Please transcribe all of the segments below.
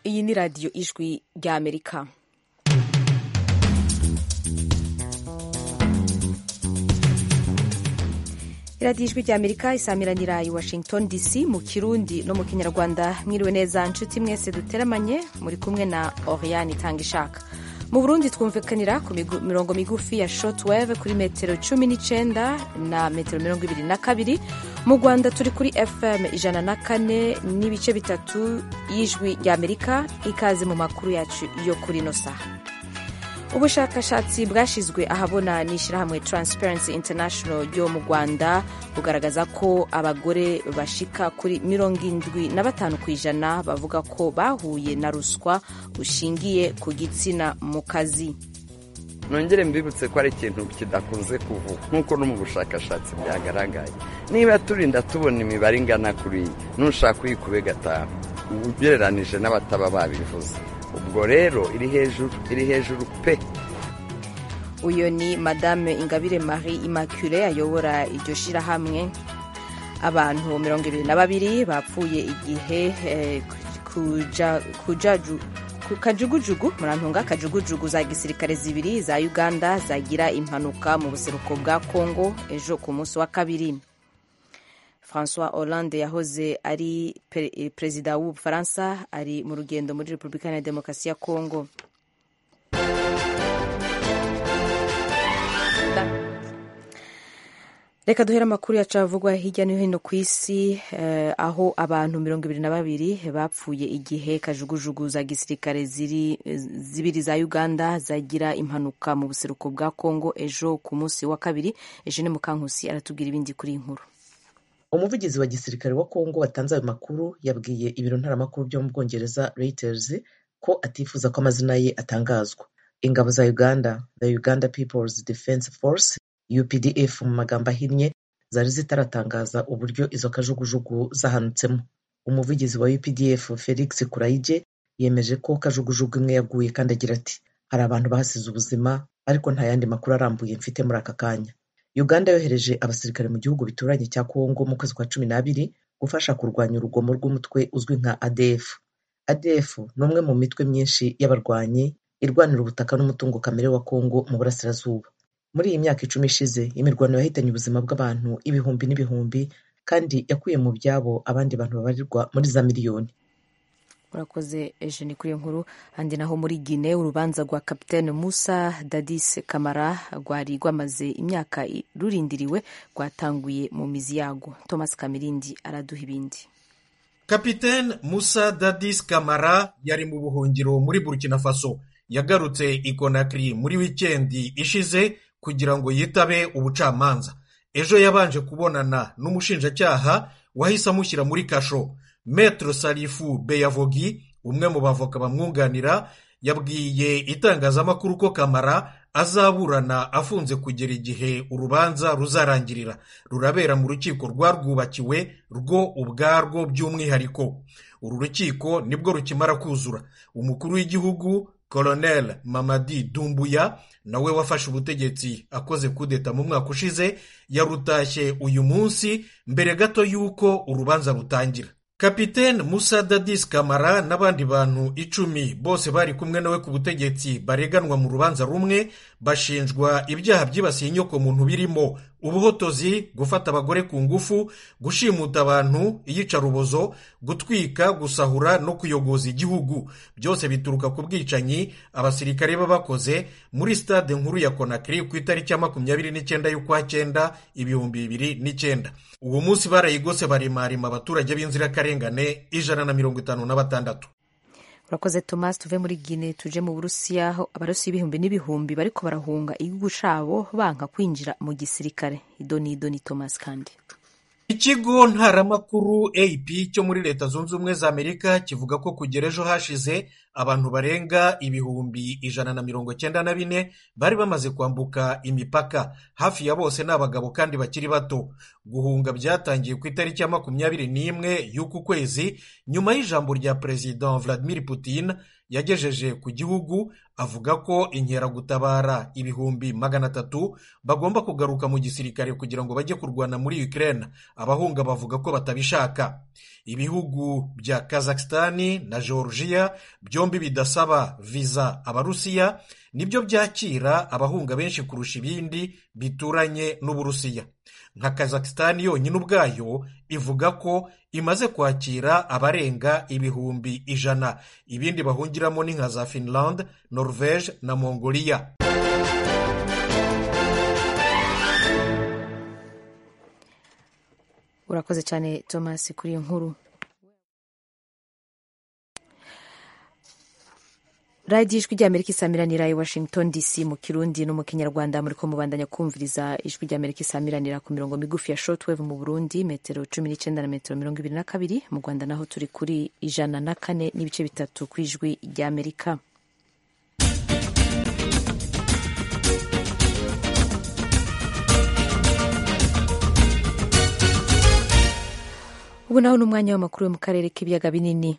iyi ni radiyo ijwi ry'amerika iradiyo ijwi ry'amerika isamiranira i washington dc mu kirundi no mu kinyarwanda mwiriwe neza nshuti mwese duteramanye muri kumwe na oriyani itanga ishaka mu burundi twumvikanira ku mirongo migufi ya shotwave kuri metero cumi n'icyenda na metero mirongo ibiri na kabiri mu rwanda turi kuri fm ijana na kane n'ibice bitatu y'ijwi ry'amerika ikaze mu makuru yacu yo kuri ino saha ubushakashatsi bwashyizwe ahabona n'ishyirahamwe transparency international ryo mu rwanda bugaragaza ko abagore bashika kuri mirongo indwi na batanu ku ijana bavuga ko bahuye na ruswa bushingiye ku gitsina mu kazi nongere mbibutse ko ari ikintu kidakunze kuvugwa nk'uko no mu bushakashatsi byagaragaye niba turinda tubona imibare ingana kuri iyi ntushaka uyikube gatanu ugereranije n'abataba babivuze ubwo rero iri hejuru iri hejuru pe uyu ni madame ingabire marie immaculee ayobora iryo shyirahamwe abantu mirongo ibiri na babiri bapfuye igihe eh, kuja- kujaju- ku kajugujugu murantunga kajugujugu za gisirikare zibiri za uganda zagira impanuka mu buseruko bwa congo ejo ku munsi wa kabiri francois hollande yahoze ari pe- eh, perezida w'ubufaransa ari mu rugendo muri repubulika iharanira demokarasi ya congo reka duhere amakuru yacu avugwa hirya no hino ku isi eh, aho abantu mirongo ibiri na babiri bapfuye igihe kajugujugu za gisirikare ziri zibiri za uganda zagira impanuka mu buseruko bwa congo ejo ku munsi wa kabiri eugene mukankusi aratubwira ibindi kuri iyi nkuru umuvugizi wa gisirikare wa kongo watanze ayo makuru yabwiye ibiro ntaramakuru byo mu bwongereza reuters ko atifuza ko amazina ye atangazwa ingabo za uganda the uganda peoples defense force updf mu magambo ahinnye zari zitaratangaza uburyo izo kajugujugu zahanutsemo umuvugizi wa updf felix kurayige yemeje ko kajugujugu imwe yaguye kandi agira ati hari abantu bahasize ubuzima ariko nta yandi makuru arambuye mfite muri aka kanya uganda yohereje abasirikare mu gihugu bituranye cya kongo mu kwezi kwa cumi n'abiri gufasha kurwanya urugomo rw'umutwe uzwi nka adf adf ni umwe mu mitwe myinshi y'abarwanyi irwanira ubutaka n'umutungo kamere wa kongo mu burasirazuba muri iyi myaka icumi ishize imirwano yahitanye ubuzima bw'abantu ibihumbi n'ibihumbi kandi yakuye mu byabo abandi bantu babarirwa muri za miliyoni urakoze eugene kuri iyo nkuru handi naho muri gine urubanza rwa kapitene musa dadis kamara rwari rwamaze imyaka i- rurindiriwe rwatanguye mu mizi yago thomas kamirindi araduha ibindi kapiteni musa dadis kamara yari mu buhungiro muri burkina faso yagarutse i konakiri muri wikendi ishize kugira ngo yitabe ubucamanza ejo yabanje kubonana n'umushinjacyaha wahise amushyira muri kasho metero sarifu beyavogi umwe mu bavoka bamwunganira yabwiye itangazamakuru ko kamara azaburana afunze kugera igihe urubanza ruzarangirira rurabera mu rukiko rwarwubakiwe rwo ubwarwo by'umwihariko uru rukiko nibwo rukimara kuzura umukuru w'igihugu colonel mamadi dumbuya nawe wafashe ubutegetsi akoze kudeta mu mwaka ushize yarutashye uyu munsi mbere gato y'uko urubanza rutangira kapitene musa dadis kamara n'abandi bantu icumi bose bari kumwe nawe ku butegetsi bareganwa mu rubanza rumwe bashinjwa ibyaha byibasiye inyokomuntu birimo ubuhotozi gufata abagore ku ngufu gushimuta abantu iyicarubozo gutwika gusahura no kuyogoza igihugu byose bituruka ku bwicanyi abasirikare baba bakoze muri sitade nkuru ya konakiri ku itariki ya makumyabiri n'icyenda y'ukwa cyenda ibihumbi bibiri n'icyenda uwo munsi barayigose barimarima abaturage b'inzirakarengane ijana na mirongo itanu na batandatu urakoze thomas tuve muri gine tuje mu burusiya aho abarusiya ibihumbi n'ibihumbi bariko barahunga igihugu cabo banka kwinjira mu gisirikare idoni idoni thomas kandi ikigo ntaramakuru ap cyo muri leta zunze ubumwe za amerika kivuga ko kugera ejo hashize abantu barenga ibihumbi ijana na mirongo cyenda na bine bari bamaze kwambuka imipaka hafi ya bose ni abagabo kandi bakiri bato guhunga byatangiye ku itariki ya makumyabiri n'imwe y'uku kwezi nyuma y'ijambo rya perezida vladimir putin yagejeje ku gihugu avuga ko inkeragutabara ibihumbi magana atatu bagomba kugaruka mu gisirikare kugira ngo bajye kurwana muri Ukraine abahunga bavuga ko batabishaka ibihugu bya Kazakhstan na Georgia byombi bidasaba viza abarusiya nibyo byakira abahunga benshi kurusha ibindi bituranye n'uburusiya nka Kazakhstan yonyine ubwayo ivuga ko imaze kwakira abarenga ibihumbi ijana ibindi bahungiramo ni nka za Finland Norvege na Mongolia urakoze cyane Thomas kuri iyo nkuru radiyo ijwi ry'amerika isamiranira i washington dc mu kirundi no mu kinyarwanda muri ko mubandanya kumviriza ijwi ry'amerika isamiranira ku mirongo migufi ya shotweve mu burundi metero cumi n'icyenda na metero mirongo ibiri na kabiri mu rwanda naho turi kuri ijana na kane n'ibice bitatu ku ijwi ry'amerika ubu naho ni umwanya w'amakuru yo mu karere k'ibiyaga binini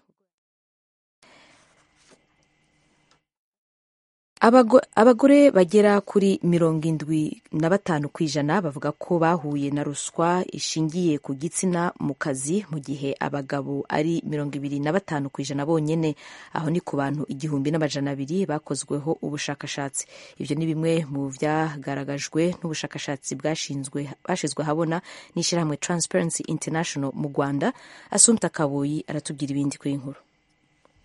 abagore bagera kuri mirongo indwi na batanu ku ijana bavuga ko bahuye na ruswa ishingiye ku gitsina mu kazi mu gihe abagabo ari mirongo ibiri na batanu ku ijana bonyine aho ni ku bantu igihumbi n'amajana abiri bakozweho ubushakashatsi ibyo ni bimwe mu byagaragajwe n'ubushakashatsi bwashinzwe bashyizwe ahabona n'ishyirahamwe Transparency International mu Rwanda Asumta Kaboyi aratubwira ibindi kuri iyi nkuru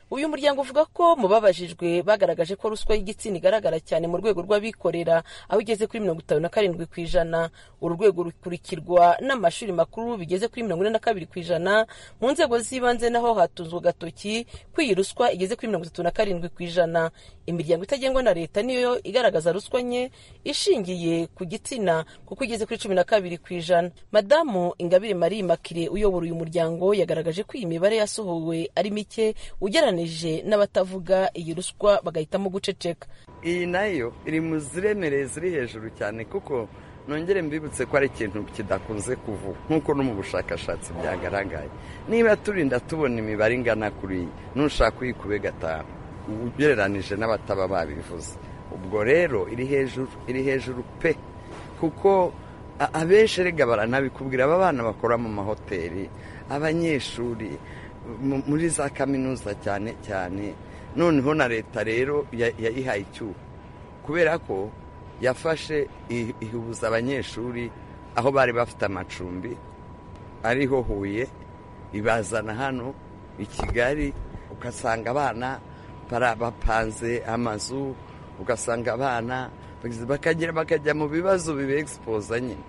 uyu muryango uvuga ko mu babajijwe bagaragaje ko ruswa y'igitsina igaragara cyane mu rwego rw'abikorera aho igeze kuri mirongo itanu na karindwi ku ijana uru rwego rukurikirwa n'amashuri makuru bigeze kuri mirongo ine na kabiri ku ijana mu nzego z'ibanze naho hatunzwe agatoki ko iyi ruswa igeze kuri mirongo itatu na karindwi ku ijana imiryango itagengwa na leta niyo igaragaza ruswa nke ishingiye ku gitsina kuko igeze kuri cumi na kabiri ku ijana madamu ingabire marie makire uyobora uyu muryango yagaragaje ko iyi mibare yasohowe ari mike ugereranyije n'abatavuga iyi ruswa bagahitamo guceceka iyi nayo iri mu ziremereye ziri hejuru cyane kuko nongere mbibutse ko ari ikintu kidakunze kuvuga nk'uko no mu bushakashatsi byagaragaye niba turinda tubona imibare ingana kuri iyi n'ushaka uyikube gatanu ugereranije n'abataba babivuze ubwo rero iri hejuru iri hejuru pe kuko abenshi erega baranabikubwira aba bana bakora mu mahoteli abanyeshuri muri za kaminuza cyane cyane noneho na leta rero yayihaye icyuho kubera ko yafashe ihubuza abanyeshuri aho bari bafite amacumbi ariho huye ibazana hano i kigali ugasanga abana bapanze amazu ugasanga abana bakagera bakajya mu bibazo bibegispoza nyine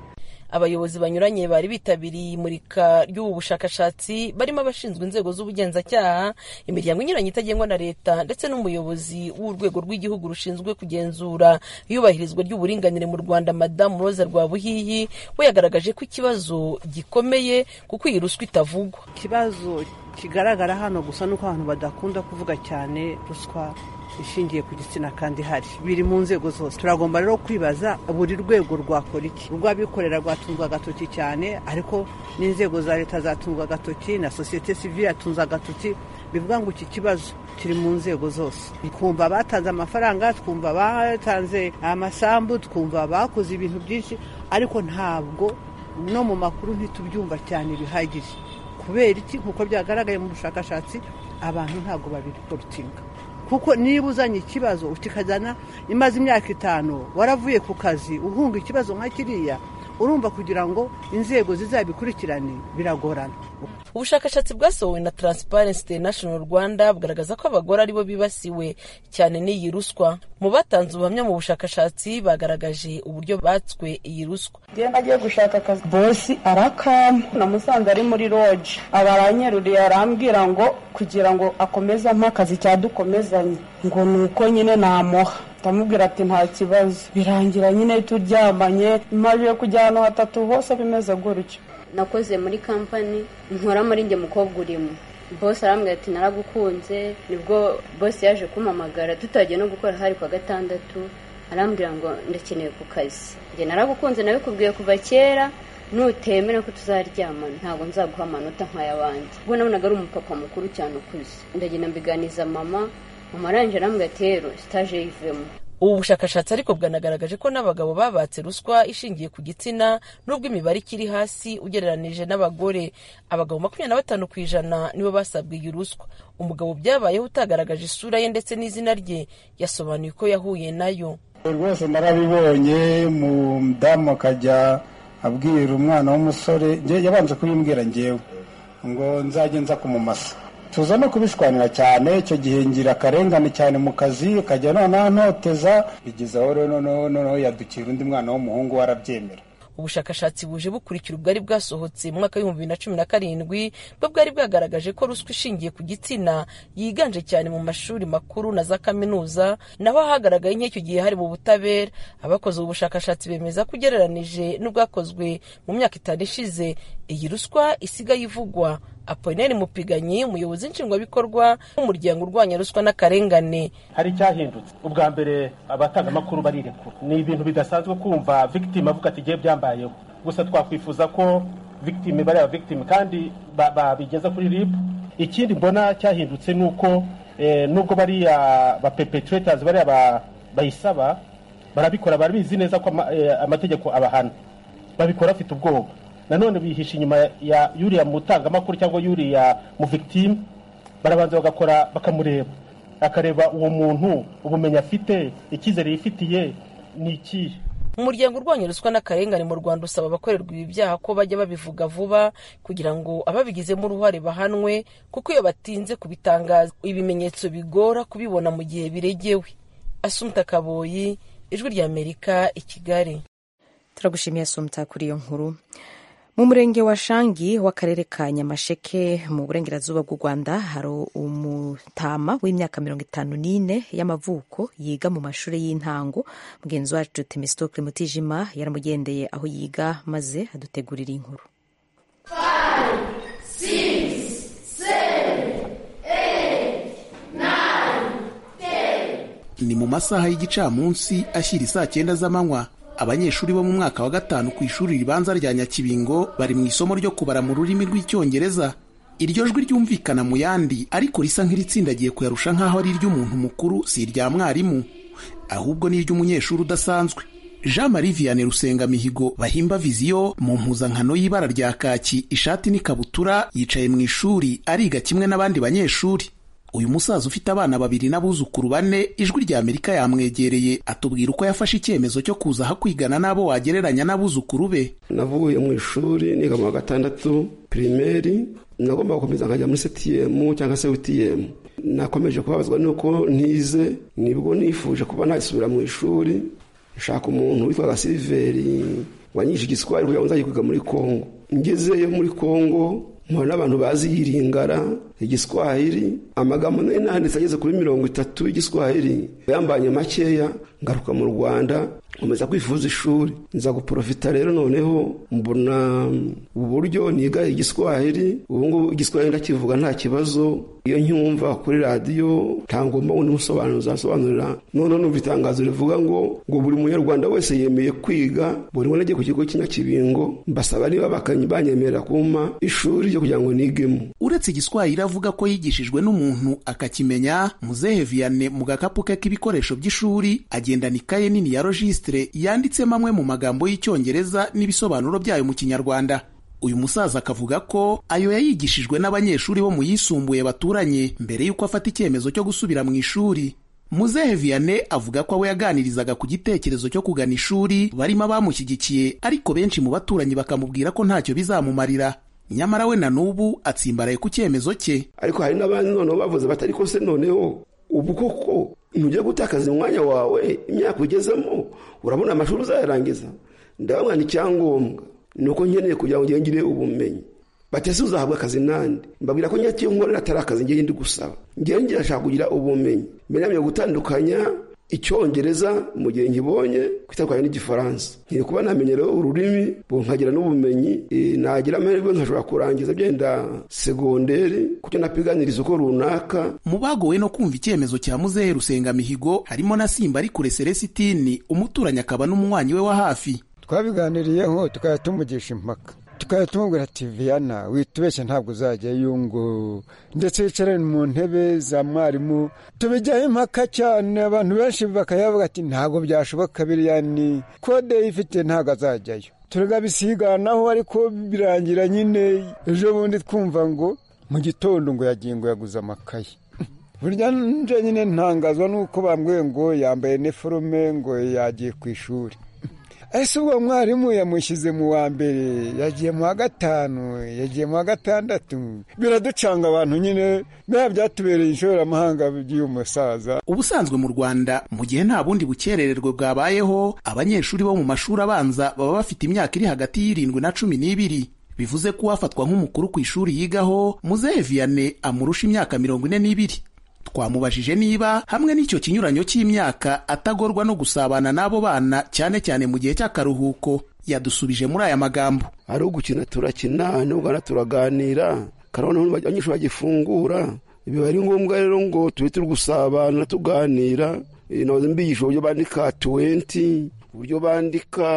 abayobozi banyuranye bari bitabiriye imurika ry'ubu bushakashatsi barimo abashinzwe inzego z'ubugenzacyaha imiryango inyuranye itagengwa na leta ndetse n'umuyobozi w'urwego rw'igihugu rushinzwe kugenzura iyubahirizwa ry'uburinganire mu rwanda madamu roza rwabuhihi we yagaragaje ko ikibazo gikomeye kuko iyi ruswa itavugwa ikibazo kigaragara hano gusa nuko abantu badakunda kuvuga cyane ruswa ishingiye ku gitsina kandi hari biri mu nzego zose turagomba rero kwibaza buri rwego rwakora iki urw'abikorera rwatunzwe agatoki cyane ariko n'inzego za leta zatunzwe agatoki na sosiyete sivire yatunze agatoki bivuga ngo iki kibazo kiri mu nzego zose twumva abatanze amafaranga twumva abatanze amasambu twumva abakoze ibintu byinshi ariko ntabwo no mu makuru ntitubyumva cyane bihagije kubera iki nk'uko byagaragaye mu bushakashatsi abantu ntabwo babirutinga kuko niba uzanye ikibazo ukikajyana imaze imyaka itanu waravuye ku kazi uhunga ikibazo nka kiriya urumva kugira ngo inzego zizabikurikirane biragorana ubushakashatsi bwasohowe na Transparency International Rwanda bugaragaza ko abagore aribo bibasiwe cyane n'iyi ruswa mu batanze ubuhamya mu bushakashatsi bagaragaje uburyo batswe iyi ruswa njyewe nagiye gushaka akazi bosi arakama namusanze ari muri roje abaranyeruriye arambwira ngo kugira ngo akomeze ampe akazi cyadukomezanye ngo ni uko nyine namuha ndamubwira ati nta kibazo birangira nyine turyamanye impamvu yo kujya ahantu hatatu hose bimeze gutyo nakoze muri kampani nkora muri njye mukobwa urimo bose arambwira ati naragukunze nibwo bose yaje kumamagara tutagiye no gukora hari kwa gatandatu arambwira ngo ndakeneye ku kazi njye naragukunze nabikubwiye kuva kera nutemera ko tuzaryamana ntabwo nzaguha amanota nk'ay'abandi ubwo nabonaga ari umupapa mukuru cyane ukuze ndagenda mbiganiza mama mu marangije arambwira ati rero sitaje yivemo ubu bushakashatsi ariko bwanagaragaje ko n'abagabo babatse ruswa ishingiye ku gitsina n'ubwo imibare ikiri hasi ugereranije n'abagore abagabo makumyabiri na batanu ku ijana nibo basabwe iyi ruswa umugabo byabayeho utagaragaje isura ye ndetse n'izina rye yasobanuye uko yahuye nayo rwose narabibonye umudamu akajya abwira umwana w'umusore njye- yabanje kubimbwira ngewe ngo nzajye nza kumumasa tuza no kubishwanira cyane icyo gihe ngira akarengane cyane mu kazi akajya noneho antoteza bigeze aho rero noneho noneho yadukira undi mwana w'umuhungu we arabyemera ubushakashatsi buje bukurikira ubwari bwasohotse mu mwaka w'ibihumbi bibiri na cumi na karindwi bwo bwari bwagaragaje ko ruswa ishingiye ku gitsina yiganje cyane mu mashuri makuru na za kaminuza naho hagaragaye nk'icyo gihe hari mu butabera abakoze ubu bushakashatsi bemeza ko ugereranije n'ubwakozwe mu myaka itanu ishize iyi ruswa isigaye ivugwa apolineri mupiganyi umuyobozi nshingwabikorwa w'umuryango urwanya ruswa n'akarengane hari icyahindutse ubwa mbere abatangamakuru barirekura ni ibintu bidasanzwe kumva victime avuga ati igihe byambayeho gusa twakwifuza ko victime bariya ba victime kandi ba- babigeza kuri rib ikindi mbona cyahindutse ni uko eh, nubwo bariya ba perpetrators bariya ba- bayisaba barabikora barabizi neza ko ama- eh, amategeko abahana babikora bafite ubwoba nanone bihisha inyuma ya yuriya mutangamakuru cyangwa yuriya mu victime barabanza bagakora bakamureba akareba uwo muntu ubumenyi afite icyizere yifitiye ni ikihe umuryango urwanya ruswa n'akarengane mu rwanda usaba abakorerwa ibi byaha ko bajya babivuga vuba kugira ngo ababigizemo uruhare bahanwe kuko iyo batinze kubitangaza ibimenyetso bigora kubibona mu gihe biregewe asumta kaboyi ijwi ry'amerika i kigali turagushimiye sumta kuri iyo nkuru mu murenge wa shangi w'akarere ka nyamasheke mu burengerazuba bw'u rwanda hari umutama w'imyaka mirongo itanu n'ine y'amavuko yiga mu mashuri y'intango mugenzi wacu temistokle mutijima yaramugendeye aho yiga maze adutegurira iyi nkuru ni mu masaha y'igicamunsi ashyira isaa cyenda z'amanywa abanyeshuri bo mu mwaka wa gatanu ku ishuri ribanza rya nyakibingo bari mu isomo ryo kubara mu rurimi rw'icyongereza iryo jwi ryumvikana mu yandi ariko risa nk'iritsindagiye kuyarusha nk'aho ari iry'umuntu mukuru si irya mwarimu ahubwo ni iry'umunyeshuri udasanzwe jean marie vianney rusengamihigo bahimba viziyo mu mpuzankano y'ibara rya kaki ishati n'ikabutura yicaye mu ishuri ariga kimwe n'abandi banyeshuri uyu musaza ufite abana babiri n'abuzukuru bane ijwi rya amerika yamwegereye atubwira uko yafashe icyemezo cyo kuza aha kwigana n'abo wagereranya n'abuzukuru be navuye mu ishuri niga mu wa gatandatu pirimeri nagomba gukomeza nkajya muri setiyemu cyangwa se witiyemu nakomeje kubabazwa n'uko ntize nibwo nifuje kuba nasubira mu ishuri nshaka umuntu witwaga siliveri wanyishe igiswahili kugira ngo nzajye kwiga muri kongo ngezeyo muri kongo mpura n'abantu bazi yiringara igiswahili amagambo nari nanditse ageze kuri mirongo itatu y'igiswahili yambanye makeya ngaruka mu rwanda nkomeza kwifuza ishuri nza guporofita rero noneho mbona uburyo niga igiswahili ubu ngubu igiswahili ndakivuga nta kibazo iyo ncyumva kuri radiyo ntangomba undi musobanuro zasobanurira noneho numva itangazo rivuga ngo ngo buri munyarwanda wese yemeye kwiga buri wese agiye ku kigo cy'inyakibingo mbasaba niba bakanyi- banyemerera kumpa ishuri ryo kugira ngo nigemo uretse igiswahili avuga ko yigishijwe n'umuntu akakimenya muzehe vianney mu gakapu ke k'ibikoresho by'ishuri agendana ikaye nini ya rojisitire yanditsemo amwe mu magambo y'icyongereza n'ibisobanuro byayo mu kinyarwanda uyu musaza akavuga ko ayo yayigishijwe n'abanyeshuri bo mu yisumbuye baturanye mbere y'uko afata icyemezo cyo gusubira mu ishuri muzehe vianney avuga ko abo yaganirizaga ku gitekerezo cyo kugana ishuri barimo abamushyigikiye ariko benshi mu baturanyi bakamubwira ko ntacyo bizamumarira nyamara we na n'ubu atsimbaraye ku cyemezo cye ariko hari n'abandi noneho bavuze bati ariko se noneho ubu koko ntujya gutakaza umwanya wawe imyaka ugezemo urabona amashuri uzayarangiza ndabona ni icyangombwa ni uko nkeneye kugira ngo ngende ngire ubumenyi bati ese uzahabwa akazi nande mbabwira ko nyacyo nkorera atari akazi ngiye ndi gusaba ngiye ngira ashaka kugira ubumenyi mberamye gutandukanya icyongereza mu gihe nkibonye kwitandukanya n'igifaransa nkiri kuba namenyerewe ururimi ubu nkagira n'ubumenyi eh, nagira amahirwe nkashobora kurangiza byenda segonderi kucyo napiganiriza uko runaka mu bagowe no kumva icyemezo cya muzehe rusengamihigo harimo na simba ari kure selesitini umuturanyi akaba n'umunywanyi we wa hafi twabiganiriyeho tukajya tumugisha impaka tukaba tumubwira ati viyana witubeshye ntabwo uzajyayo ngo ndetse wicare mu ntebe za mwarimu tubijyaho impaka cyane abantu benshi bakayavuga ati ntabwo byashoboka biriya ni kode ifite ntabwo azajyayo turega bisiganaho ariko birangira nyine ejo bundi twumva ngo mu gitondo ngo yagiye ngo yaguze amakaye burya nje nyine ntangazwa nuko bambwiye ngo yambaye niforume ngo yagiye ku ishuri ese uwo mwarimu yamushyize mu wa mbere yagiye mu wa gatanu yagiye mu wa gatandatu biraducanga abantu nyine biba byatubereye inshoramahanga by'uyu musaza ubusanzwe mu rwanda mu gihe nta bundi bukerererwe bwabayeho abanyeshuri bo mu mashuri abanza baba bafite imyaka iri hagati y'irindwi na cumi n'ibiri bivuze ko uwafatwa nk'umukuru ku ishuri yigaho muzehe viyane amurusha imyaka mirongo ine n'ibiri twamubajije niba hamwe n'icyo kinyuranyo cy'imyaka atagorwa no gusabana n'abo bana cyane cyane mu gihe cy'akaruhuko yadusubije muri aya magambo ari ugukina turakina n'ubwana turaganira karabona abanyeshuri bagifungura biba ari ngombwa rero ngo tube turi gusabana tuganira nabaze mbigisha uburyo bandika tuwenti uburyo bandika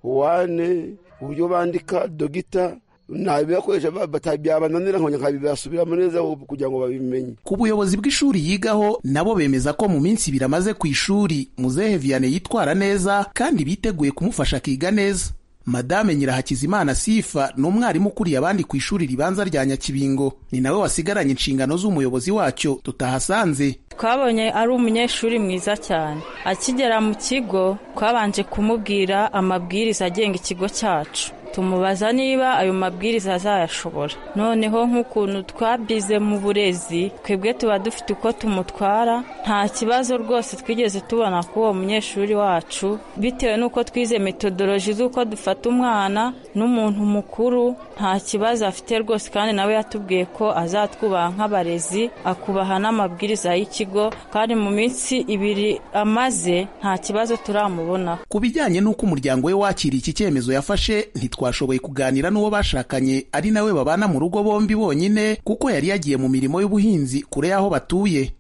wane uburyo bandika dogita nabibakoresha byabananira nkongera nkabibasubiramo neza kugira ngo babimenye ku buyobozi bw'ishuri yigaho nabo bemeza ko mu minsi ibiri amaze ku ishuri muzehe vianney yitwara neza kandi biteguye kumufasha akiga neza madame nyirahakizimana sifa ni umwarimu ukuriye abandi ku ishuri ribanza rya nyakibingo ni nawe wasigaranye inshingano z'umuyobozi wacyo tutahasanze twabonye ari umunyeshuri mwiza cyane akigera mu kigo twabanje kumubwira amabwiriza agenga ikigo cyacu tumubaza niba ayo mabwiriza azayashobora noneho nk'ukuntu twabize mu burezi twebwe tuba dufite uko tumutwara nta kibazo rwose twigeze tubona kuri uwo munyeshuri wacu bitewe n'uko twize metodoloji z'uko dufata umwana n'umuntu mukuru nta kibazo afite rwose kandi nawe yatubwiye ko azatwubaha nk'abarezi akubaha n'amabwiriza y'ikigo kandi mu minsi ibiri amaze nta kibazo turamubona ku bijyanye n'uko umuryango we wakiriye iki cyemezo yafashe ntitwa twashoboye kuganira n'uwo bashakanye ari nawe babana mu rugo bombi bonyine kuko yari yagiye mu mirimo y'ubuhinzi kure y'aho batuye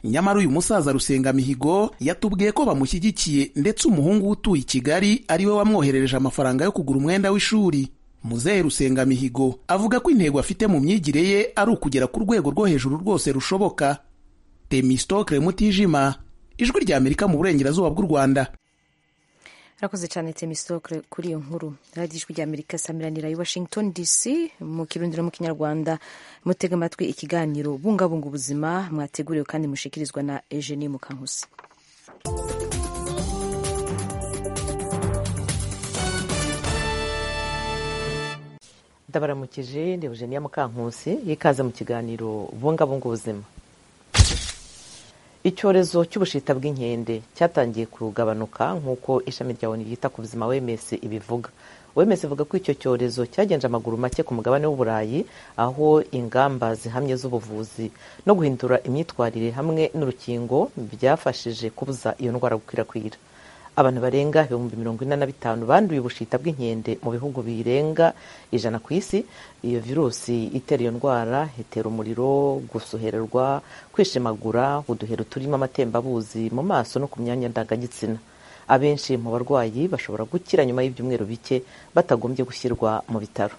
nyamara uyu musaza rusengamihigo yatubwiye ko bamushyigikiye ndetse umuhungu we utuye i kigali ari we wamwoherereje amafaranga yo kugura umwenda w'ishuri muzehe rusengamihigo avuga ko intego afite mu myigire ye ari ukugera ku rwego rwo hejuru rwose rushoboka temistokre mutijima ijwi rya amerika mu burengerazuba bw'u rwanda rakoze cyane temisitokere kuri iyo nkuru radiyo ijwi rya amerika samiranira i washington dc mu kirundi no mu kinyarwanda mutega amatwi ikiganiro bungabunga ubuzima mwateguriwe kandi mushikirizwa na eugenie mukankusi ndabaramukije ni eugenie mukankusi yikaze mu kiganiro bungabunga ubuzima icyorezo cy'ubushita bw'inkende cyatangiye kugabanuka nk'uko ishami rya onu ryita ku buzima wemes ibivuga wemes ivuga ko icyo cyorezo cyagenje amaguru make ku mugabane w'uburayi aho ingamba zihamye z'ubuvuzi no guhindura imyitwarire hamwe n'urukingo byafashije kubuza iyo ndwara gukwirakwira abantu barenga ibihumbi mirongo ine na bitanu banduye ubushita bw'inkende mu bihugu birenga ijana ku isi iyo virusi itera iyo ndwara itera umuriro gusohererwa kwishimagura uduhero turimo amatembabuzi mu maso no ku myanya ndangagitsina abenshi mu barwayi bashobora gukira nyuma y'ibyumweru bike batagombye gushyirwa mu bitaro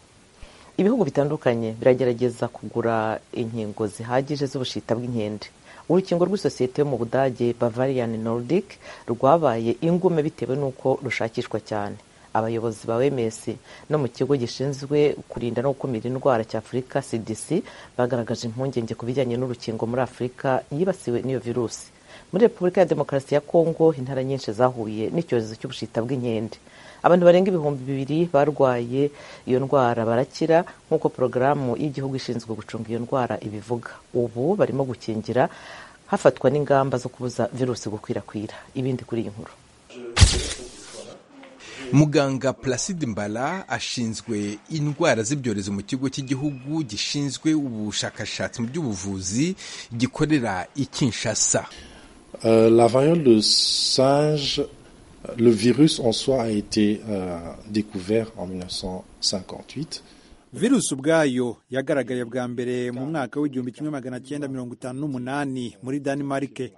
ibihugu bitandukanye biragerageza kugura inkingo zihagije z'ubushita bw'inkende urukingo rw'isosiyete yo mu budage bavarian nordic rwabaye ingume bitewe n'uko rushakishwa cyane abayobozi ba wems no mu kigo gishinzwe kurinda no gukumira indwara cya afurika cdc bagaragaje impungenge ku bijyanye n'urukingo muri afurika yibasiwe n'iyo virusi muri repubulika ya demokarasi ya kongo intara nyinshi zahuye n'icyorezo cy'ubushita bw'inkende abantu barenga ibihumbi bibiri barwaye iyo ndwara barakira nk'uko porogaramu y'igihugu ishinzwe gucunga iyo ndwara ibivuga ubu barimo gukingira hafatwa n'ingamba zo kubuza virusi gukwirakwira ibindi kuri iyi nkuru muganga placide mbala ashinzwe indwara z'ibyorezo mu kigo cy'igihugu gishinzwe ubushakashatsi mu by'ubuvuzi gikorera i kinshasa la variole de singe le virus en soi a été euh, découvert en 1958 virusi ubwayo yagaragaye bwa mbere mu mwaka w'igihumbi kimwe magana cyenda mirongo itanu n'umunani muri danimarike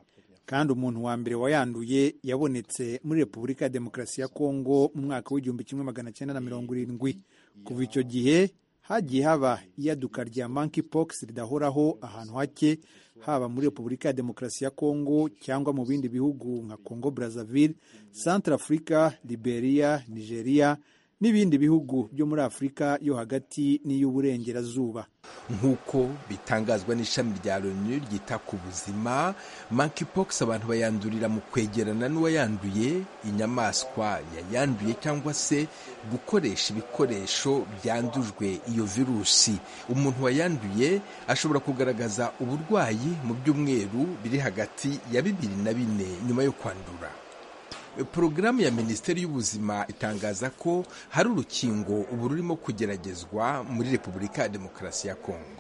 kandi umuntu wa mbere wayanduye yabonetse muri repubulika ya demokarasi ya kongo mu mwaka w'igihumbi kimwe magana cyenda na mirongo irindwi kuva icyo gihe hagiye haba iyaduka rya monkeypox ridahoraho ahantu hake haba muri repubulika ya demokarasi ya kongo cyangwa mu bindi bihugu nka congo brazzaville centre africa liberia nigeria n'ibindi bihugu byo muri afurika yo hagati n'iy'uburengerazuba nk'uko bitangazwa n'ishami rya loni ryita ku buzima monkeypox abantu bayandurira mu kwegerana n'uwayanduye inyamaswa yayanduye cyangwa se gukoresha ibikoresho byandujwe iyo virusi umuntu wayanduye ashobora kugaragaza uburwayi mu byumweru biri hagati ya bibiri na bine nyuma yo kwandura porogaramu ya minisiteri y'ubuzima itangaza ko hari urukingo ubu rurimo kugeragezwa muri repubulika ya demokarasi ya kongo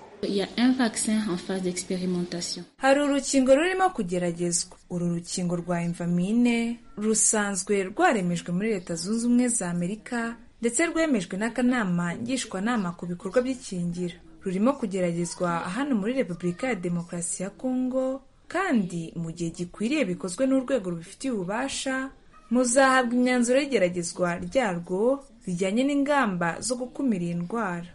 hari urukingo rurimo kugeragezwa uru rukingo rwa imvamine rusanzwe rwaremejwe muri leta zunze ubumwe za amerika ndetse rwemejwe n'akanama ngishwanama ku bikorwa by'ikingira rurimo kugeragezwa hano muri repubulika ya demokarasi ya kongo kandi mu gihe gikwiriye bikozwe n'urwego rubifitiye ububasha muzahabwa imyanzuro y'igeragezwa ryarwo rijyanye n'ingamba zo gukumira iyi ndwara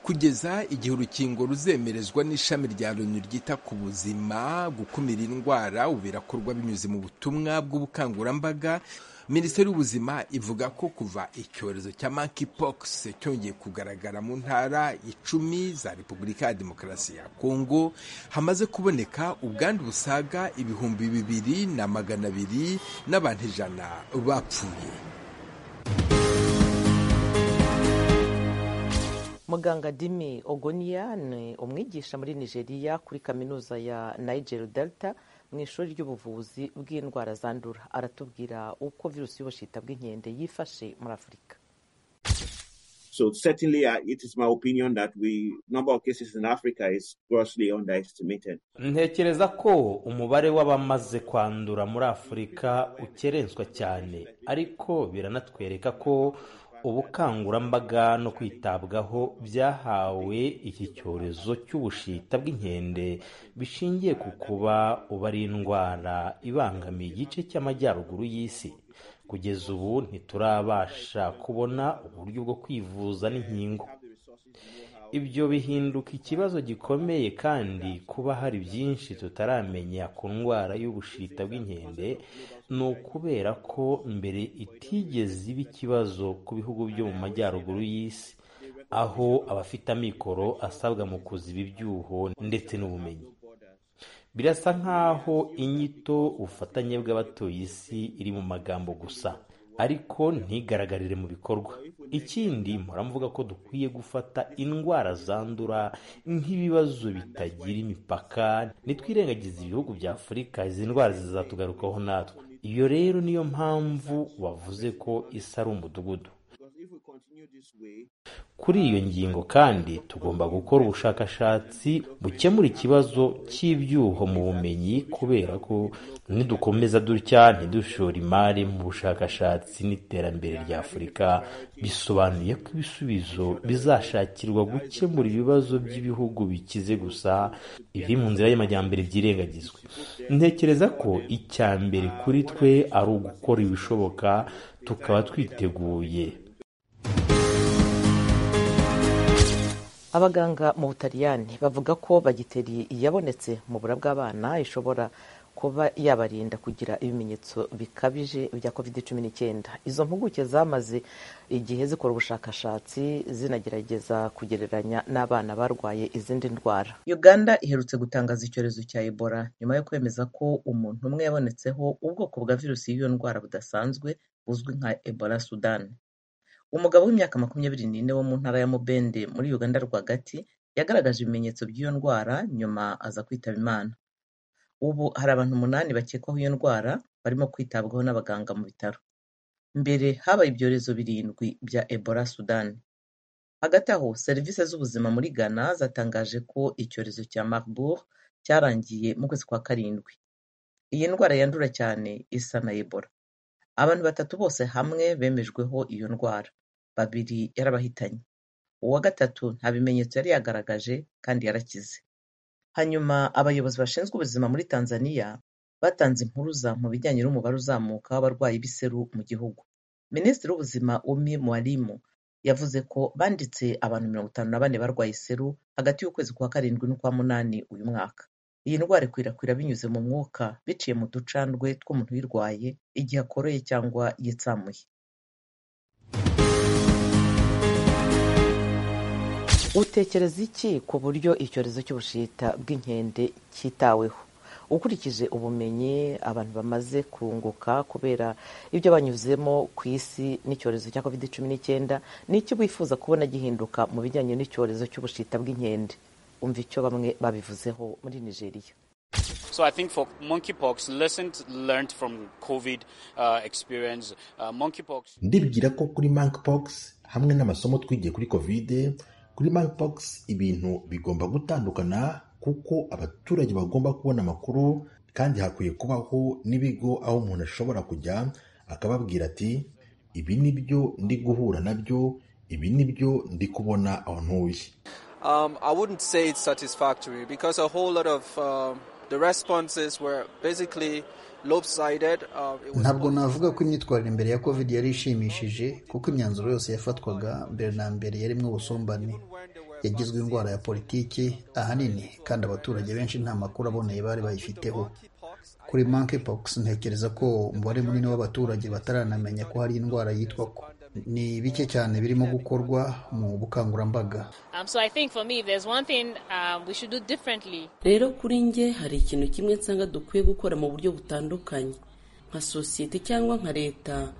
kugeza igihe urukingo ruzemerezwa n'ishami rya loni ryita ku buzima gukumira indwara ubu birakorwa binyuze mu butumwa bw'ubukangurambaga minisiteri y'ubuzima ivuga ko kuva icyorezo cya monkeypox cyongeye kugaragara mu ntara icumi za repubulika ya demokarasi ya kongo hamaze kuboneka ubwandu busaga ibihumbi bibiri na magana abiri n'abantu ijana bapfuye muganga dimi ogoniya ni umwigisha muri nigeria kuri kaminuza ya niger delta mu ishuri ry'ubuvuzi bw'indwara zandura aratubwira uko virusi y'ubushita bw'inkende yifashe muri afurika So certainly, uh, it is my opinion that we number of cases in Africa is grossly underestimated. ntekereza ko umubare w'abamaze kwandura muri afurika ukerenswa cyane ariko biranatwereka ko ubukangurambaga no kwitabwaho byahawe iki cyorezo cy'ubushita bw'inkende bishingiye ku kuba uba ari indwara ibangamiye igice cy'amajyaruguru y'isi kugeza ubu ntiturabasha kubona uburyo bwo kwivuza n'inkingo ibyo bihinduka ikibazo gikomeye kandi kuba hari byinshi tutaramenya ku ndwara y'ubushita bw'inkende ni ukubera ko mbere itigeze iba ikibazo ku bihugu byo mu majyaruguru y'isi aho abafite amikoro asabwa mu kuziba ibyuho ndetse n'ubumenyi birasa nk'aho inyito ubufatanye bw'abatuye isi iri mu magambo gusa ariko ntigaragarire mu bikorwa ikindi muramuvuga ko dukwiye gufata indwara zandura nk'ibibazo bitagira imipaka ntitwirengagize ibihugu bya afurika izi ndwara zizatugarukaho natwe iyo rero niyo mpamvu wavuze ko isa ari umudugudu kuri iyo ngingo kandi tugomba gukora ubushakashatsi bukemura ikibazo cy'ibyuho mu bumenyi kubera ko nidukomeza dutya ntidushora imari mu bushakashatsi n'iterambere rya afurika bisobanuye ko ibisubizo bizashakirwa gukemura ibibazo by'ibihugu bikize gusa ibi mu nzira y'amajyambere byirengagizwe ntekereza ko icya mbere kuri twe ari ugukora ibishoboka tukaba twiteguye abaganga mu butaliyani bavuga ko bagiteri yabonetse mu bura bw'abana ishobora kuba yabarinda kugira ibimenyetso bikabije bya covid cumi n'icyenda izo mpuguke zamaze igihe zikora ubushakashatsi zinagerageza kugereranya n'abana barwaye izindi ndwara uganda iherutse gutangaza icyorezo cya ebola nyuma yo kwemeza ko umuntu umwe yabonetseho ubwoko bwa virusi y'iyo ndwara budasanzwe buzwi nka ebola sudani umugabo w'imyaka makumyabiri n'ine wo mu ntara ya mubende muri uganda rwagati yagaragaje ibimenyetso by'iyo ndwara nyuma aza kwitaba imana ubu hari abantu umunani bakekwaho iyo ndwara barimo kwitabwaho n'abaganga mu bitaro mbere habaye ibyorezo birindwi bya ebola sudani hagati aho serivisi z'ubuzima muri ghana zatangaje ko icyorezo cya marburg cyarangiye mu kwezi kwa karindwi iyi ndwara yandura cyane isa na ebola abantu batatu bose hamwe bemejweho iyo ndwara babiri yarabahitanye uwa gatatu nta bimenyetso yari yagaragaje kandi yarakize hanyuma abayobozi bashinzwe ubuzima muri tanzania batanze impuruza mu bijyanye n'umubare uzamuka w'abarwayi b'iseru mu gihugu minisitiri w'ubuzima umi mwalimu yavuze ko banditse abantu mirongo itanu na bane barwaye iseru hagati y'ukwezi kwa karindwi n'ukwa munani uyu mwaka iyi ndwara ikwirakwira binyuze mu mwuka biciye mu ducandwe tw'umuntu uyirwaye igihe akoroye cyangwa yitsamuye utekereza iki ku buryo icyorezo cy'ubushita bw'inkende cyitaweho ukurikije ubumenyi abantu bamaze kunguka kubera ibyo banyuzemo ku isi n'icyorezo cya covid cumi n'icyenda ni iki wifuza kubona gihinduka mu bijyanye n'icyorezo cy'ubushita bw'inkende umva icyo bamwe babivuzeho muri nigeria So I think for monkeypox, lessons learned from COVID uh, experience, uh, monkeypox. ndibwira ko kuri monkeypox hamwe n'amasomo twigiye kuri covid kuri monkeypox ibintu bigomba gutandukana kuko abaturage bagomba kubona amakuru kandi hakwiye kubaho n'ibigo aho umuntu ashobora kujya akababwira ati ibi ni byo ndi guhura nabyo ibi ni byo ndi kubona aho ntuye Um, I wouldn't say it's satisfactory because a whole lot of um, the responses were basically lopsided. Uh, it was ntabwo navuga ko imyitwarire mbere ya covid yari ishimishije kuko imyanzuro yose yafatwaga mbere na mbere yarimo ubusumbane yagizwe indwara ya politiki ahanini kandi abaturage benshi nta makuru aboneye bari bayifiteho kuri monkeypox ntekereza ko umubare munini w'abaturage bataranamenya ko hari indwara yitwa ko ni bike cyane birimo gukorwa mu bukangurambaga Um, so I think for me, there's one thing um, we should do differently. rero kuri nge hari ikintu kimwe nsanga dukwiye gukora mu buryo butandukanye nka sosiyete cyangwa nka leta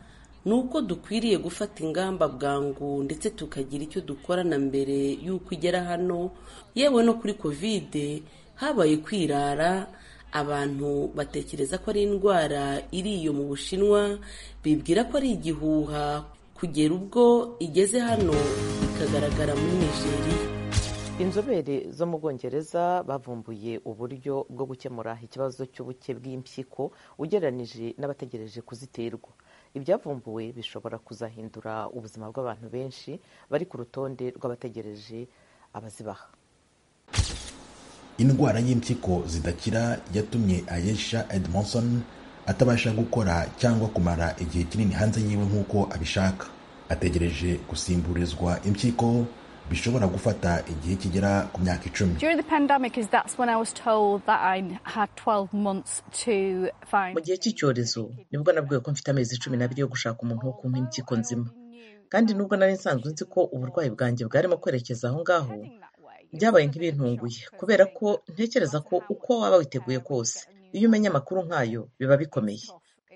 ni uko dukwiriye gufata ingamba bwangu ndetse tukagira icyo dukora na mbere y'uko igera hano yewe no kuri kovide habaye kwirara abantu batekereza ko ari indwara iri iyo mu bushinwa bibwira ko ari igihuha kugera ubwo igeze hano ikagaragara muri nigeria inzobere zo mu bwongereza bavumbuye uburyo bwo gukemura ikibazo cy'ubuke bw'impyiko ugereranije n'abategereje kuziterwa ibyavumbuwe bishobora kuzahindura ubuzima bw'abantu benshi bari ku rutonde rw'abategereje abazibaha indwara y'impyiko zidakira yatumye ayesha edmondson atabasha gukora cyangwa kumara igihe kinini hanze yiwe nk'uko abishaka ategereje gusimburizwa impyiko bishobora gufata igihe kigera ku myaka icumi During the pandemic, is that's when I was told that I had 12 months to mu find. gihe cy'icyorezo nibwo nabwiwe ko mfite amezi cumi n'abiri yo gushaka umuntu wo kumpa impyiko nzima kandi nubwo nari nsanzwe nzi ko uburwayi bwanjye bwarimo kwerekeza aho ngaho byabaye nk'ibintunguye kubera ko ntekereza ko uko waba witeguye kose iyo umenya amakuru nk'ayo biba bikomeye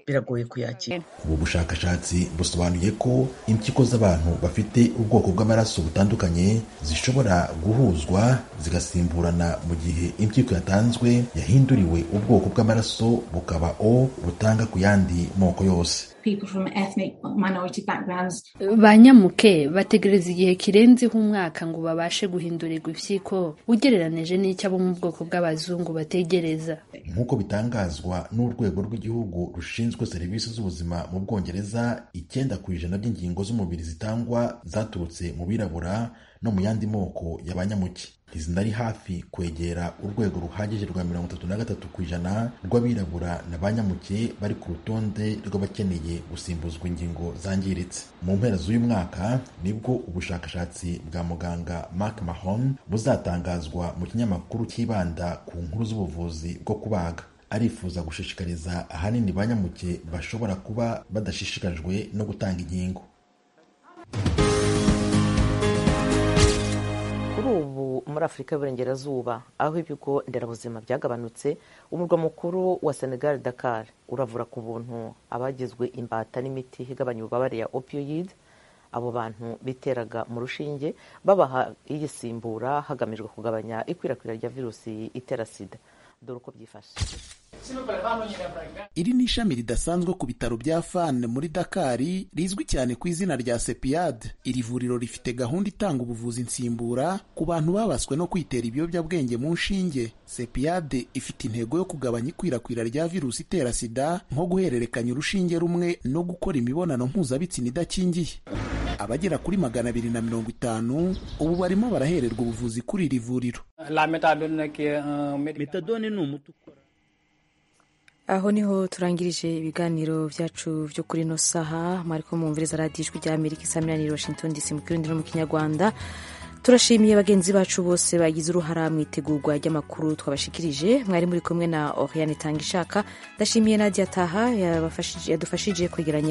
biragoye kuyakira ubu bushakashatsi busobanuye ko impyiko z'abantu bafite ubwoko bw'amaraso butandukanye zishobora guhuzwa zigasimburana mu gihe impyiko yatanzwe yahinduriwe ubwoko bw'amaraso bukaba o butanga ku yandi moko yose people from ethnic minority backgrounds banyamuke bategereza igihe kirenzeho umwaka ngo babashe guhindurirwa impyiko ugereranije n'icyo abo mu bwoko bw'abazungu bategereza nk'uko bitangazwa n'urwego rw'igihugu rushinzwe serivisi z'ubuzima mu bwongereza icyenda ku ijana by'ingingo z'umubiri zitangwa zaturutse mu birabura no mu yandi moko y'abanyamuke ntizinari hafi kwegera urwego ruhagije rwa mirongo itatu na gatatu ku ijana rw'abirabura na banyamuke bari ku rutonde rw'abakeneye gusimbuzwa ingingo zangiritse mu mpera z'uyu mwaka nibwo ubushakashatsi bwa muganga mark mahon buzatangazwa mu kinyamakuru cyibanda ku nkuru z'ubuvuzi bwo kubaga arifuza gushishikariza ahanini banyamuke bashobora kuba badashishikajwe no gutanga inkingo kuri ubu muri afurika y'uburengerazuba aho ibigo nderabuzima byagabanutse umurwa mukuru wa senegal dakar uravura ku buntu abagizwe imbata n'imiti igabanya ububabare ya opioid abo bantu biteraga mu rushinge babaha iyisimbura hagamijwe kugabanya ikwirakwira rya virusi itera sida dore uko byifashe iri ni ishami ridasanzwe ku bitaro bya fan muri dakari rizwi cyane ku izina rya sepiyade iri vuriro rifite gahunda itanga ubuvuzi nsimbura ku bantu babaswe no kwitera ibiyobyabwenge mu nshinge sepiyade ifite intego yo kugabanya ikwirakwira rya virusi itera sida nko guhererekanya urushinge rumwe no gukora imibonano mpuzabitsina idakingiye abagera kuri magana abiri na mirongo itanu ubu barimo barahererwa ubuvuzi kuri iri vuriro La methadone qui est un médicament. aho niho turangirije ibiganiro byacu byo kuri ino saha mwariko mwumviriza radiyo ijwi rya amerika isamiraniye washington dc mu kirundi no mu kinyarwanda turashimiye bagenzi bacu bose bagize uruhara mu itegurwa ry'amakuru twabashikirije mwari muri kumwe na oriane itanga ishaka ndashimiye nadia taha yadufashije kwegeranya